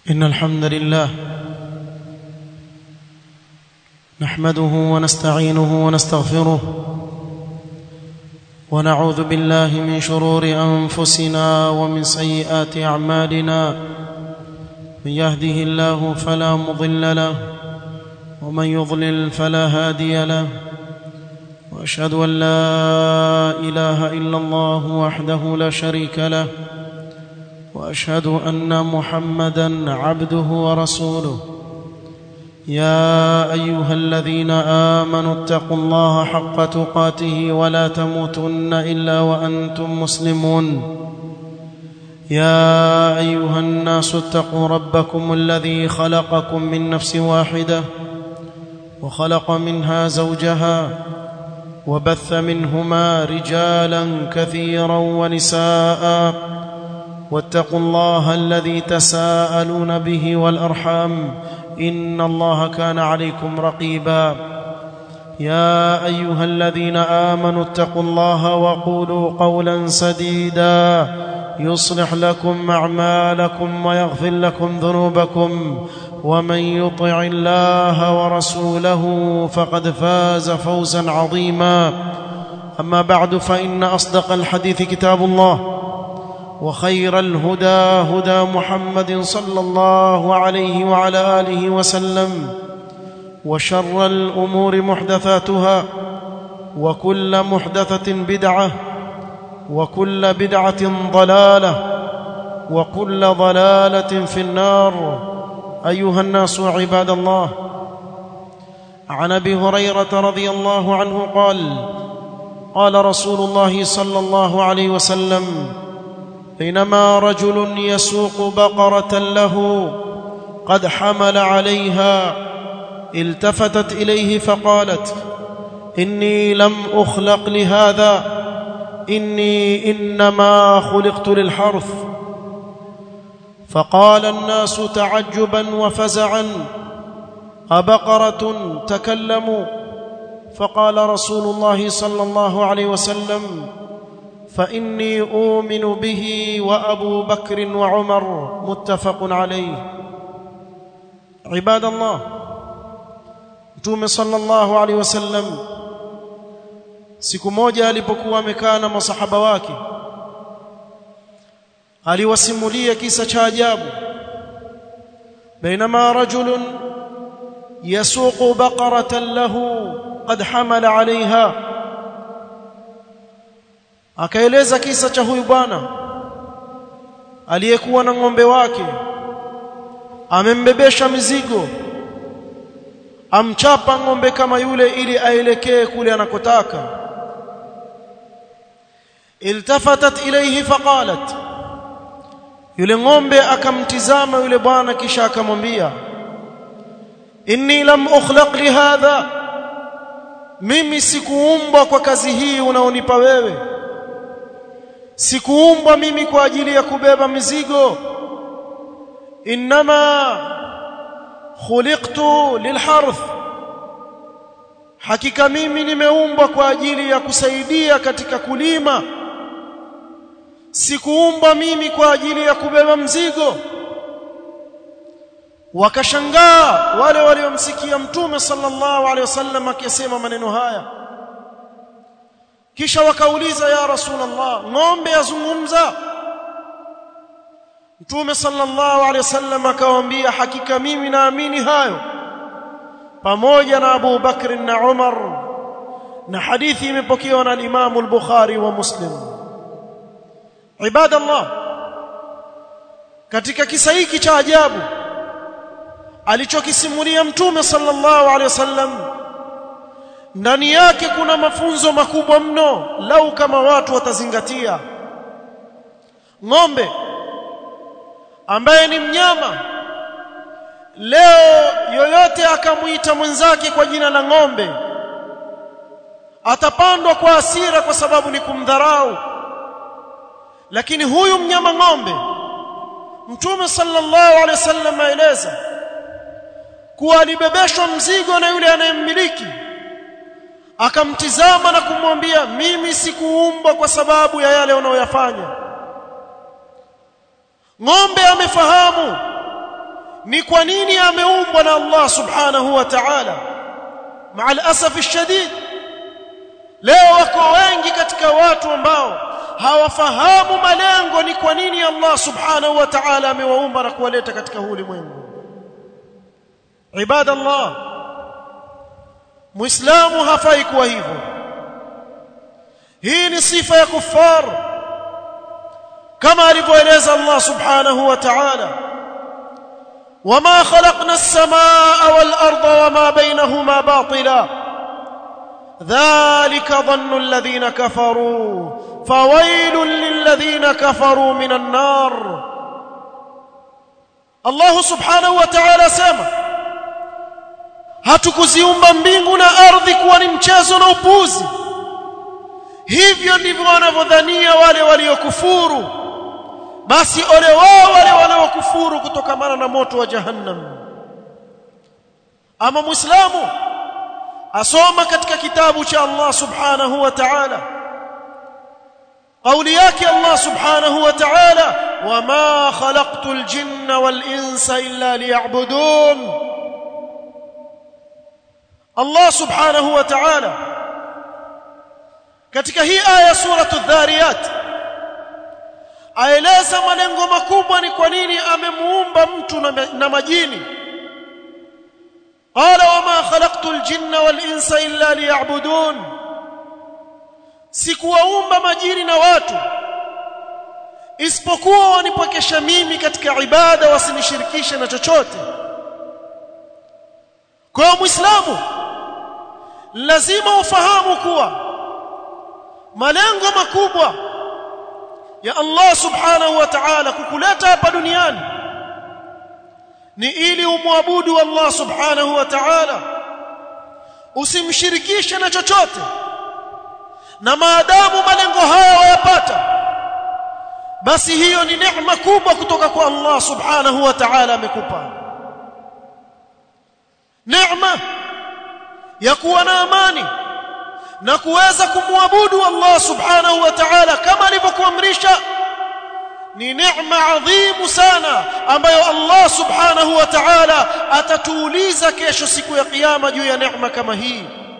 إن الحمد لله نحمده ونستعينه ونستغفره ونعوذ بالله من شرور أنفسنا ومن سيئات أعمالنا من يهده الله فلا مضل له ومن يضلل فلا هادي له وأشهد أن لا إله إلا الله وحده لا شريك له واشهد ان محمدا عبده ورسوله يا ايها الذين امنوا اتقوا الله حق تقاته ولا تموتن الا وانتم مسلمون يا ايها الناس اتقوا ربكم الذي خلقكم من نفس واحده وخلق منها زوجها وبث منهما رجالا كثيرا ونساء واتقوا الله الذي تساءلون به والارحام ان الله كان عليكم رقيبا يا ايها الذين امنوا اتقوا الله وقولوا قولا سديدا يصلح لكم اعمالكم ويغفر لكم ذنوبكم ومن يطع الله ورسوله فقد فاز فوزا عظيما اما بعد فان اصدق الحديث كتاب الله وخير الهدى هدى محمد صلى الله عليه وعلى اله وسلم وشر الامور محدثاتها وكل محدثه بدعه وكل بدعه ضلاله وكل ضلاله في النار ايها الناس عباد الله عن ابي هريره رضي الله عنه قال قال رسول الله صلى الله عليه وسلم بينما رجل يسوق بقره له قد حمل عليها التفتت اليه فقالت اني لم اخلق لهذا اني انما خلقت للحرث فقال الناس تعجبا وفزعا ابقره تكلموا فقال رسول الله صلى الله عليه وسلم فاني اؤمن به وابو بكر وعمر متفق عليه عباد الله mtume sallallahu alaihi wasallam siku moja alipokuwa amekaa na masahaba wake aliwasimulia kisa cha ajabu bainama rajulun yasuqu baqaratan lahu qad hamala 'alayha akaeleza kisa cha huyu bwana aliyekuwa na ng'ombe wake amembebesha mizigo amchapa ng'ombe kama yule ili aelekee kule anakotaka iltafatat ilayhi faqalat yule ng'ombe akamtizama yule bwana kisha akamwambia inni lam ukhlaq lihadha mimi sikuumbwa kwa kazi hii unaonipa wewe sikuumbwa mimi kwa ajili ya kubeba mizigo inma khuliqtu lilharth hakika mimi nimeumbwa kwa ajili ya kusaidia katika kulima sikuumbwa mimi kwa ajili ya kubeba mzigo wakashangaa wale waliomsikia mtume sallallahu alaihi wasallam akisema maneno haya kisha wakauliza ya rasulullah ng'ombe yazungumza mtume sallallahu alaihi wasallam akawaambia hakika mimi naamini hayo pamoja na Abu Bakr na Umar na hadithi imepokewa na Imam al-Bukhari wa Muslim ibadallah katika kisa hiki cha ajabu alichokisimulia mtume sallallahu alaihi wasallam ndani yake kuna mafunzo makubwa mno lau kama watu watazingatia ng'ombe ambaye ni mnyama leo yoyote akamuita mwenzake kwa jina la ng'ombe atapandwa kwa hasira kwa sababu ni kumdharau lakini huyu mnyama ng'ombe mtume sallallahu alaihi wasallam aeleza kuwa alibebeshwa mzigo na yule anayemmiliki akamtizama na kumwambia mimi sikuumbwa kwa sababu ya yale unayoyafanya ng'ombe amefahamu ni kwa nini ameumbwa na Allah subhanahu wa ta'ala مع الاسف الشديد leo wako wengi katika watu ambao hawafahamu malengo ni kwa nini Allah subhanahu wa ta'ala amewaumba na kuwaleta katika huu ulimwengu ibadallah muislamu hafai kuwa hivyo hii ni sifa ya kuffar kama alivyoeleza Allah subhanahu wa ta'ala وما خلقنا السماء والارض وما بينهما باطلا ذلك ظن الذين كفروا فويل للذين كفروا من النار الله سبحانه وتعالى سما hatukuziumba mbingu na ardhi kuwa ni mchezo na upuzi hivyo ndivyo wanavyodhania wale waliokufuru basi ole wao wale wanaokufuru kutokamana na moto wa jahannam ama muislamu asoma katika kitabu cha Allah subhanahu wa ta'ala قولي yake Allah subhanahu wa ta'ala wama khalaqtul jinna wal insa illa liya'budun Allah subhanahu wa ta'ala katika hii aya suratu dhariyat aeleza malengo makubwa ni kwa nini amemuumba mtu na, na majini qala wama khalaqtul jinna wal insa illa liya'budun sikuwaumba majini na watu isipokuwa wanipokesha mimi katika ibada wasinishirikishe na chochote kwa muislamu lazima ufahamu kuwa malengo makubwa ya Allah subhanahu wa ta'ala kukuleta hapa duniani ni ili umwabudu Allah subhanahu wa ta'ala usimshirikishe na chochote na maadamu malengo haya wayapata basi hiyo ni neema kubwa kutoka kwa Allah subhanahu wa ta'ala amekupa neema ya kuwa na amani na kuweza kumwabudu Allah subhanahu wa ta'ala kama alivyokuamrisha ni neema adhimu sana ambayo Allah subhanahu wa ta'ala atatuuliza kesho siku ya kiyama juu ya neema kama hii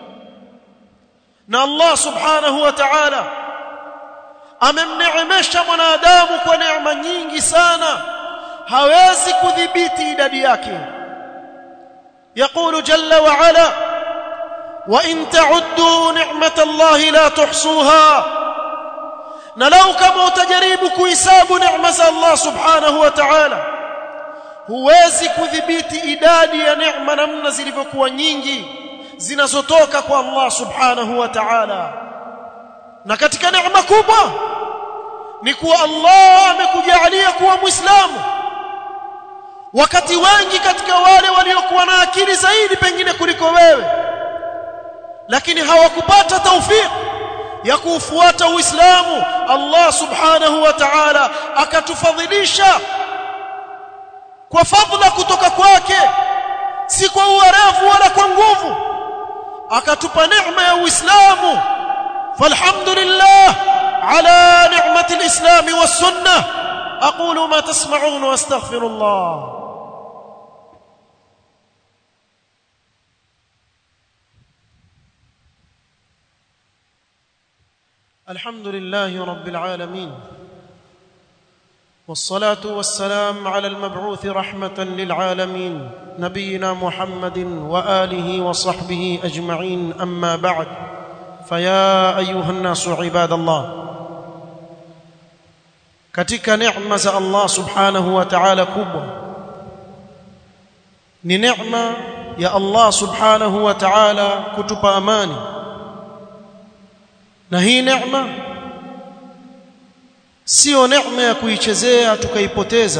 na Allah subhanahu wa ta'ala amemneemesha mwanadamu kwa neema nyingi sana hawezi kudhibiti idadi yake يقول جل وعلا وان تعدوا نعمه الله لا تحصوها na lau kama utajaribu kuhesabu neema za Allah subhanahu wa ta'ala huwezi kudhibiti idadi ya neema namna zilivyokuwa nyingi zinazotoka kwa Allah subhanahu wa ta'ala na katika neema kubwa ni kuwa Allah amekujalia kuwa muislamu wakati wengi katika wale waliokuwa na akili zaidi pengine kuliko wewe lakini hawakupata taufiki ya kuufuata Uislamu Allah subhanahu wa ta'ala akatufadhilisha kwa fadhila kutoka kwake si kwa uwerevu wala kwa nguvu akatupa neema ya Uislamu falhamdulillah ala ni'mati alislam was-sunnah aqulu ma tasma'un wa astaghfirullah الحمد لله رب العالمين والصلاه والسلام على المبعوث رحمه للعالمين نبينا محمد واله وصحبه اجمعين اما بعد فيا ايها الناس عباد الله katika neema za Allah subhanahu wa ta'ala kubwa ni neema ya Allah subhanahu wa ta'ala kutupa amani na hii neema sio neema ya kuichezea tukaipoteza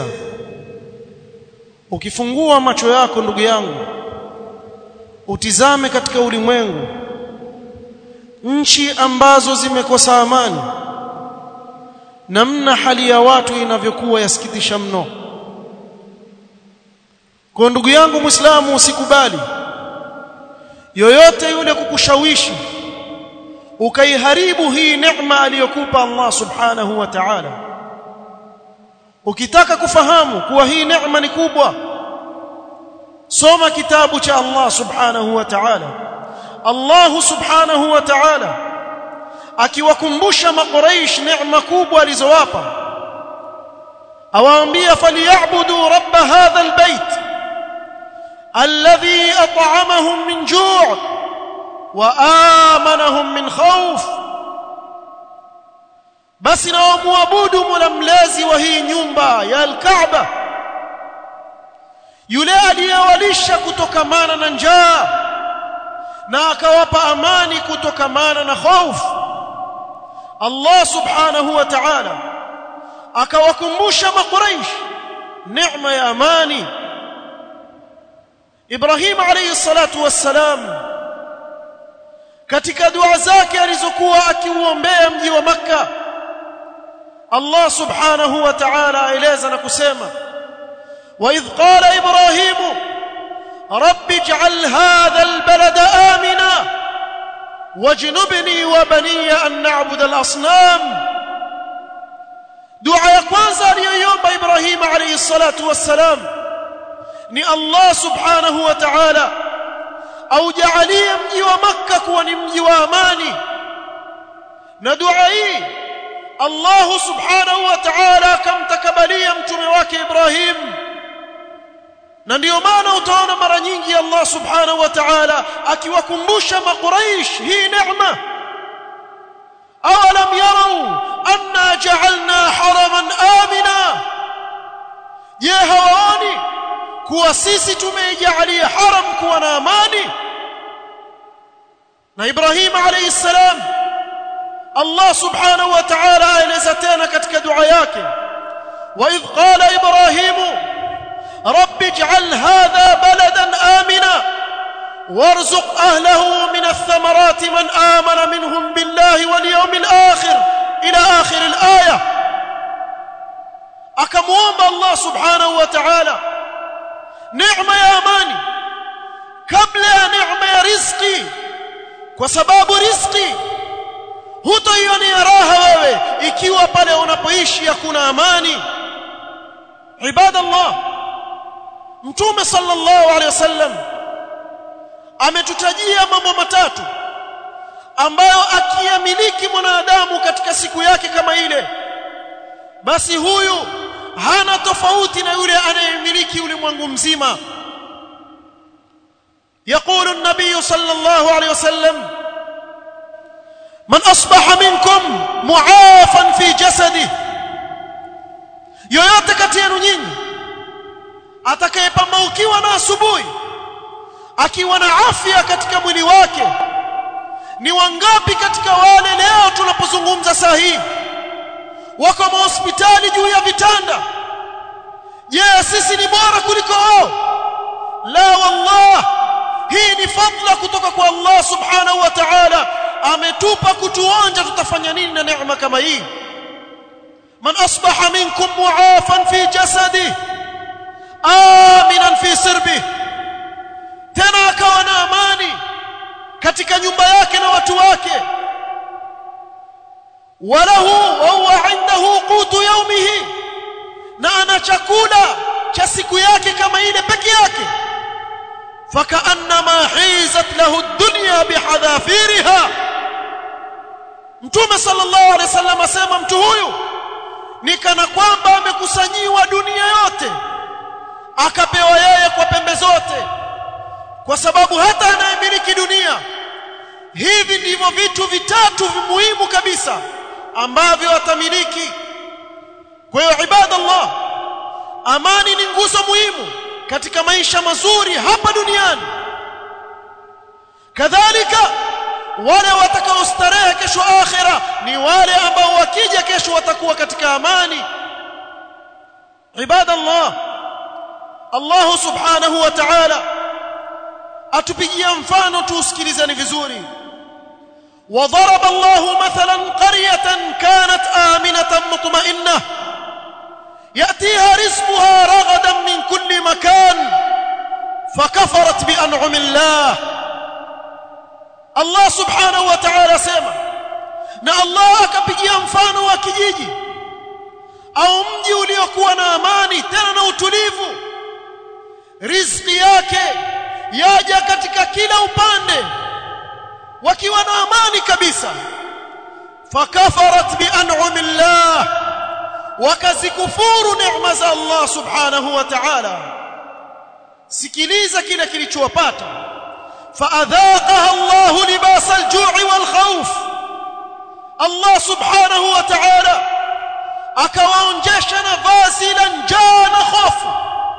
ukifungua macho yako ndugu yangu utizame katika ulimwengu nchi ambazo zimekosa amani namna hali ya watu inavyokuwa yasikitisha mno kwa ndugu yangu muislamu usikubali yoyote yule kukushawishi ukaiharibu hii neema aliyokupa Allah subhanahu wa ta'ala ukitaka kufahamu kuwa hii neema ni kubwa soma kitabu cha Allah subhanahu wa ta'ala Allah subhanahu wa ta'ala akiwakumbusha makuraish neema kubwa alizowapa awaambia falyabudu rabb hadha albayt alladhi at'amahum min ju' wa amanahum min khawf basi na wamwabudu mola mlezi wa hii nyumba ya al-Kaaba yule aliyewalisha kutokamana na njaa na akawapa amani kutokamana na hofu Allah subhanahu wa ta'ala akawakumbusha makuraish neema ya amani Ibrahim alayhi salatu wassalam katika dua zake alizokuwa akiuombea mji wa Makka Allah subhanahu wa ta'ala aeleza na kusema وإذ قال إبراهيم رب اجعل هذا البلد آمنا واجنبني وبني أن نعبد الأصنام دعاء kwanza aliyoiomba Ibrahim alayhi salatu wassalam ni Allah subhanahu wa ta'ala aujalie mji wa Makka kuwa ni mji wa amani na dua hii Allah subhanahu wa ta'ala akamtakabalia mtume wake Ibrahim na ndiyo maana utaona mara nyingi Allah subhanahu wa ta'ala akiwakumbusha makuraish hii neema awalam yarau anna ja'alna haraman amina je hawaoni kuwa sisi tumeijalia haram kuwa na amani na Ibrahim alayhi salam Allah subhanahu wa ta'ala aeleza tena katika dua yake wa idh qala ibrahimu رب اجعل هذا بلدا آمنا وارزق أهله من الثمرات من آمن منهم بالله واليوم الآخر إلى آخر الآية أكموم الله سبحانه وتعالى نعمة يا أماني قبل نعمة يا رزقي وسباب رزقي hutaiona raha wewe ikiwa pale unapoishi hakuna amani ibadallah Mtume sallallahu alaihi wasallam ametutajia mambo matatu ambayo akiyamiliki mwanadamu katika siku yake kama ile basi huyu hana tofauti na yule anayemiliki ulimwengu mzima يقول النبي صلى الله عليه وسلم من أصبح منكم معافا في جسده yoyote kati yenu nyinyi atakayepambaukiwa na asubuhi akiwa na afya katika mwili wake ni wangapi katika wale leo tunapozungumza saa hii wako mahospitali juu ya vitanda je sisi ni bora kuliko wao la wallah hii ni fadla kutoka kwa Allah subhanahu wa ta'ala ametupa kutuonja tutafanya nini na neema kama hii man asbaha minkum muafan fi jasadihi aminan fi sirbi tena akawa na amani katika nyumba yake na watu wake walahu wa huwa indahu qutu yawmihi na ana chakula cha siku yake kama ile peke yake fakaannama hizat lahu ad-dunya bihadhafiriha mtume sallallahu alaihi wasallam asema mtu huyu ni kana kwamba amekusanyiwa dunia yote akapewa yeye kwa pembe zote kwa sababu hata anayemiliki dunia hivi ndivyo vitu vitatu muhimu kabisa ambavyo atamiliki kwa hiyo ibadallah amani ni nguzo muhimu katika maisha mazuri hapa duniani kadhalika wale watakaostarehe kesho akhira ni wale ambao wakija kesho watakuwa katika amani ibadallah Allah subhanahu wa ta'ala atupigia mfano tuusikilizeni vizuri وضرب الله مثلا قرية كانت آمنة مطمئنة يأتيها رزقها رغدا من كل مكان فكفرت بأنعم الله الله سبحانه وتعالى سيما na Allah akapigia mfano wa kijiji au mji uliokuwa na amani tena na utulivu riziki yake yaja katika kila upande wakiwa na amani kabisa fakafarat bian'ami llah wakazikufuru neema za Allah subhanahu wa ta'ala sikiliza kile kilichowapata faadhaqaha Allah libas al-ju'i wal khawf Allah subhanahu wa ta'ala akawaonjesha na vazi la njaa na hofu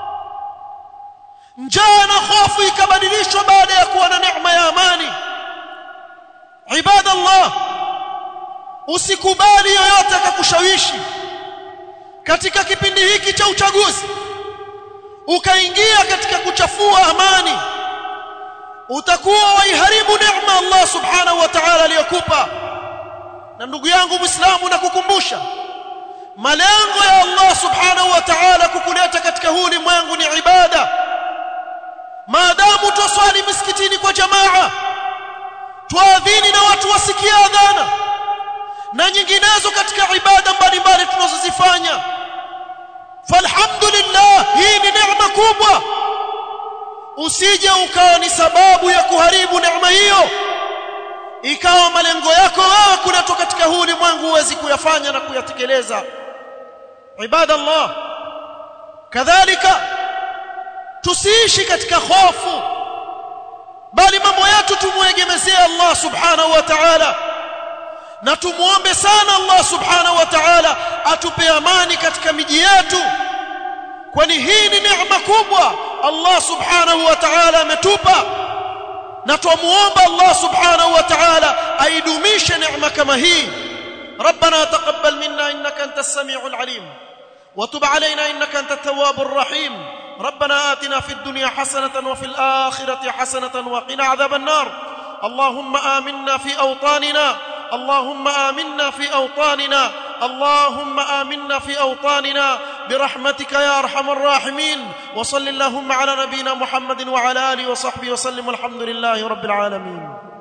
njaa na hofu ikabadilishwa baada ya kuwa na neema ya amani ibadallah usikubali yoyote akakushawishi katika kipindi hiki cha uchaguzi ukaingia katika kuchafua amani utakuwa waiharibu neema Allah subhanahu wa ta'ala aliyokupa na ndugu yangu muislamu nakukumbusha malengo ya Allah subhanahu wa ta'ala kukuleta katika huu ulimwengu ni ibada maadamu twaswali misikitini kwa jamaa twaadhini na watu wasikia adhana na nyinginezo katika ibada mbalimbali tunazozifanya falhamdulillah hii ni neema kubwa usije ukawa ni sababu ya kuharibu neema hiyo ikawa malengo yako wewe kuletwa katika huu ulimwengu huwezi kuyafanya na kuyatekeleza ibada Allah kadhalika tusiishi katika hofu bali mambo yetu tumuegemezee Allah subhanahu wa ta'ala na tumuombe sana Allah subhanahu wa ta'ala atupe amani katika miji yetu kwani hii ni neema kubwa Allah subhanahu wa ta'ala ametupa na tumuomba Allah subhanahu wa ta'ala aidumishe neema kama hii ربنا تقبل منا انك انت السميع العليم وتب علينا انك انت التواب الرحيم ربنا آتنا في الدنيا حسنة وفي الآخرة حسنة وقنا عذاب النار اللهم آمنا في أوطاننا اللهم آمنا في أوطاننا اللهم آمنا في أوطاننا برحمتك يا أرحم الراحمين وصل اللهم على نبينا محمد وعلى آله وصحبه وسلم والحمد لله رب العالمين